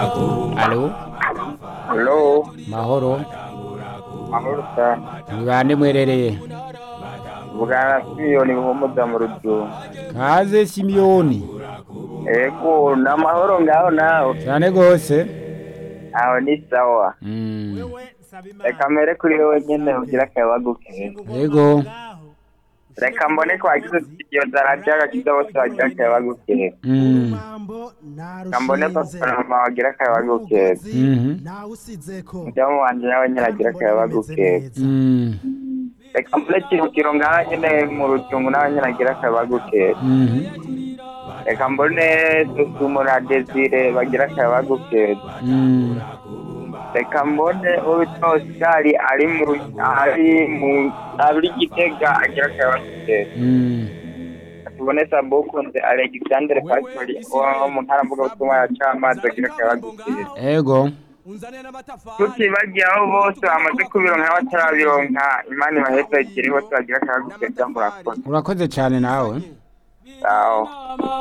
Alo, Halo, mahoro. mahoro cyane. Ni bande mwerereye? Vugana Simiyoni Buhumuza mu Rujugu. Kaze Simiyoni. Ego, ni amahoro ngaho nawe. Cyane gose. Aho ni sawa. Mm. Reka mbere kuri wowe nyene ugira akayabagu keza. Yego. Reka mbone ko wagize studio zaraja agakiza bose bagira akayabagu keza. Mm. Reka mbone papa na mama bagira akayabagu keza. Mhm. Mudamu wanje nawe nyene agira akayabagu keza. Mm. Reka mbone Kirukiro ngaho nyene mu Rujugu nawe nyene agira akayabagu keza. Mhm. Reka mbone Susumu na Desire bagira akayabagu keza. Mm. reka mbone uwitwa osikari ari mu ari mu ari gitega agira akabazo keza Mm. tubone sabukunze alexandre pastori wo mu ntara mvugabutumwa ya camazi agira akabazo keza Ego. tutibagiye aho bose bamaze kubironka n'abatarabironka imana ibaheza ikiri bose bagira akabazo keza murakoze Urakoze cyane nawe. aho